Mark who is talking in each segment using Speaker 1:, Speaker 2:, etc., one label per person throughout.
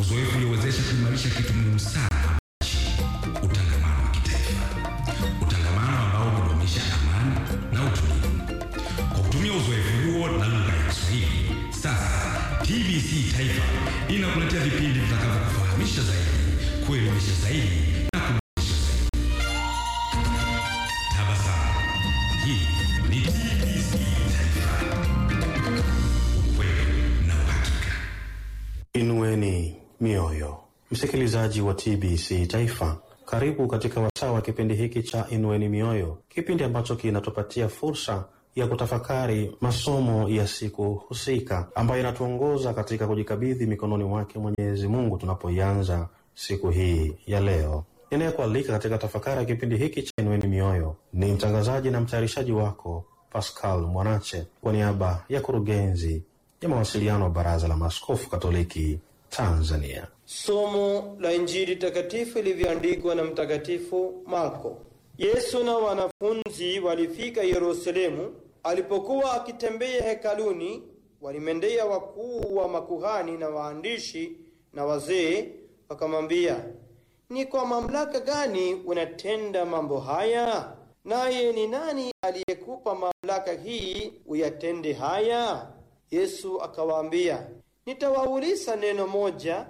Speaker 1: Uzoefu uliowezesha kuimarisha kitu muhimu sana hapa nchini, utangamano wa kitaifa, utangamano ambao hudumisha amani na utulivu. Kwa kutumia uzoefu huo na lugha ya Kiswahili, sasa TBC Taifa inakuletea vipindi vitakavyokufahamisha zaidi, kuelimisha zaidi na kuburudisha zaidi. Tabasamu. Hii ni TBC Taifa, ukweli na uhakika.
Speaker 2: Inueni mioyo, msikilizaji wa TBC Taifa, karibu katika wasaa wa kipindi hiki cha Inueni Mioyo, kipindi ambacho kinatupatia fursa ya kutafakari masomo ya siku husika ambayo inatuongoza katika kujikabidhi mikononi mwake Mwenyezi Mungu tunapoianza siku hii ya leo. Ninayekualika katika tafakari ya kipindi hiki cha Inueni Mioyo ni mtangazaji na mtayarishaji wako Pascal Mwanache kwa niaba ya kurugenzi ya mawasiliano wa Baraza la Maaskofu Katoliki Tanzania.
Speaker 3: Somo la Injili takatifu ilivyoandikwa na Mtakatifu Marko. Yesu na wanafunzi walifika Yerusalemu. Alipokuwa akitembea hekaluni, walimendea wakuu wa makuhani na waandishi na wazee, wakamwambia, ni kwa mamlaka gani unatenda mambo haya? Naye ni nani aliyekupa mamlaka hii uyatende haya? Yesu akawaambia, nitawauliza neno moja,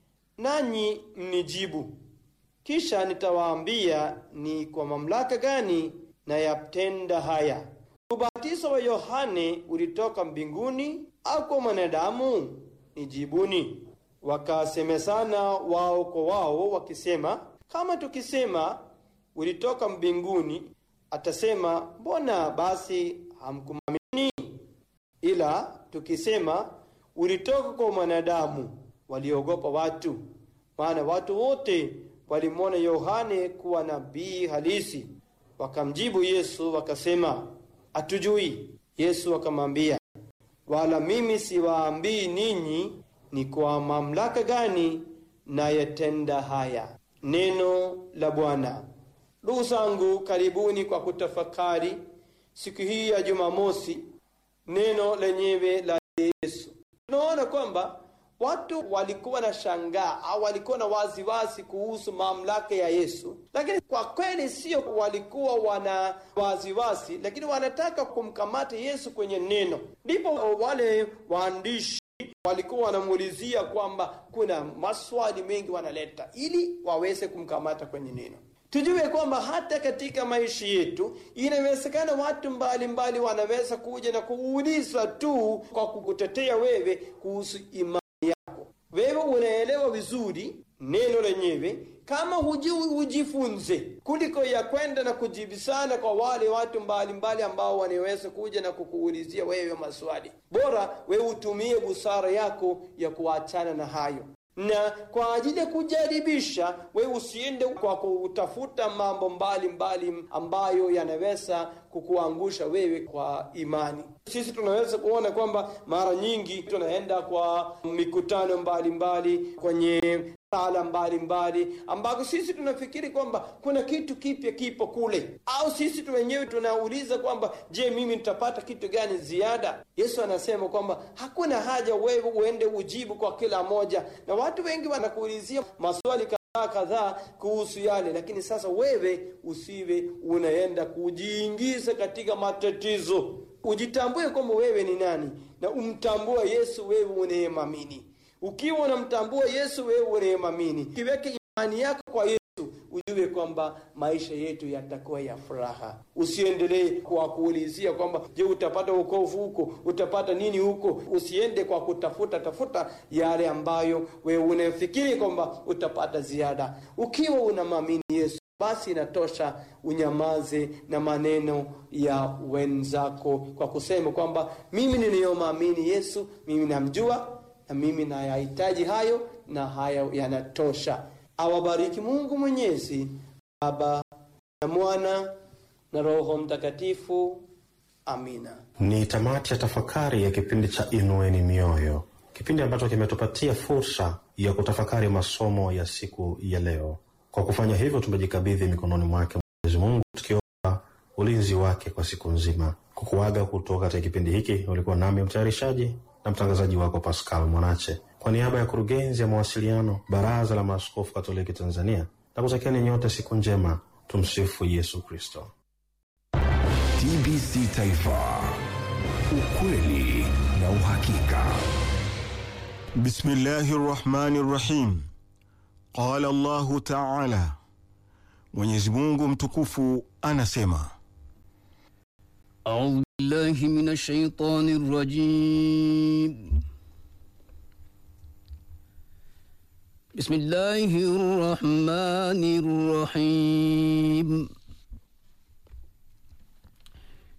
Speaker 3: nanyi mnijibu, kisha nitawaambia ni kwa mamlaka gani nayatenda haya. Ubatizo wa Yohane ulitoka mbinguni au kwa mwanadamu? Nijibuni. Wakasemezana wao kwa wao wakisema, kama tukisema ulitoka mbinguni, atasema mbona basi hamkumwamini? Ila tukisema ulitoka kwa mwanadamu, waliogopa watu, maana watu wote walimwona Yohane kuwa nabii halisi. Wakamjibu Yesu wakasema, hatujui. Yesu akamwambia, wala mimi siwaambii ninyi ni kwa mamlaka gani nayatenda haya. Neno la Bwana. Ndugu zangu, karibuni kwa kutafakari siku hii ya Jumamosi neno lenyewe la Yesu. Tunaona kwamba watu walikuwa na shangaa au walikuwa na waziwazi kuhusu mamlaka ya Yesu, lakini kwa kweli sio walikuwa wana waziwazi, lakini wanataka kumkamata Yesu kwenye neno. Ndipo wale waandishi walikuwa wanamuulizia kwamba kuna maswali mengi wanaleta ili waweze kumkamata kwenye neno. Tujue kwamba hata katika maisha yetu inawezekana watu mbalimbali mbali wanaweza kuja na kuuliza tu kwa kukutetea wewe kuhusu imani yako. Wewe unaelewa vizuri neno lenyewe, kama hujui ujifunze, kuliko ya kwenda na kujibisana kwa wale watu mbalimbali mbali ambao wanaweza kuja na kukuulizia wewe maswali. Bora wewe utumie busara yako ya kuachana na hayo na kwa ajili ya kujaribisha, we usiende kwa kutafuta mambo mbalimbali mbali ambayo yanaweza kukuangusha wewe kwa imani. Sisi tunaweza kuona kwamba mara nyingi tunaenda kwa mikutano mbalimbali mbali, kwenye sala mbalimbali ambako sisi tunafikiri kwamba kuna kitu kipya kipo kule, au sisi tu wenyewe tunauliza kwamba je, mimi nitapata kitu gani ziada? Yesu anasema kwamba hakuna haja wewe uende ujibu kwa kila moja, na watu wengi wanakuulizia maswali kadhaa kadhaa kuhusu yale, lakini sasa wewe usiwe unaenda kujiingiza katika matatizo. Ujitambue kwamba wewe ni nani na umtambue Yesu wewe unayemwamini. Ukiwa unamtambua Yesu wewe unayemwamini, kiweke imani yako kwa Yesu, ujue kwamba maisha yetu yatakuwa ya furaha. Usiendelee kwa kuulizia kwamba je, utapata wokovu huko, utapata nini huko. Usiende kwa kutafuta tafuta yale ambayo wewe unafikiri kwamba utapata ziada. Ukiwa unamwamini Yesu basi inatosha unyamaze na maneno ya wenzako kwa kusema kwamba mimi ninayomwamini Yesu, mimi namjua na mimi nayahitaji hayo na haya yanatosha. Awabariki Mungu Mwenyezi, Baba na Mwana na Roho Mtakatifu. Amina.
Speaker 2: Ni tamati ya tafakari ya kipindi cha Inueni Mioyo, kipindi ambacho kimetupatia fursa ya kutafakari masomo ya siku ya leo. Kwa kufanya hivyo, tumejikabidhi mikononi mwake Mwenyezi Mungu, tukiomba ulinzi wake kwa siku nzima. Kukuaga kutoka katika kipindi hiki, ulikuwa nami mtayarishaji na mtangazaji wako Pascal Mwanache. kwa niaba ya kurugenzi ya mawasiliano Baraza la Maaskofu Katoliki Tanzania na kutakieni nyote siku njema. Tumsifu Yesu Kristo.
Speaker 4: TBC Taifa, ukweli na uhakika.
Speaker 5: Bismillahi rrahmani rrahim. Qala Allahu taala, Mwenyezi Mungu mtukufu anasema
Speaker 6: أعوذ بالله من الشيطان الرجيم بسم الله الرحمن الرحيم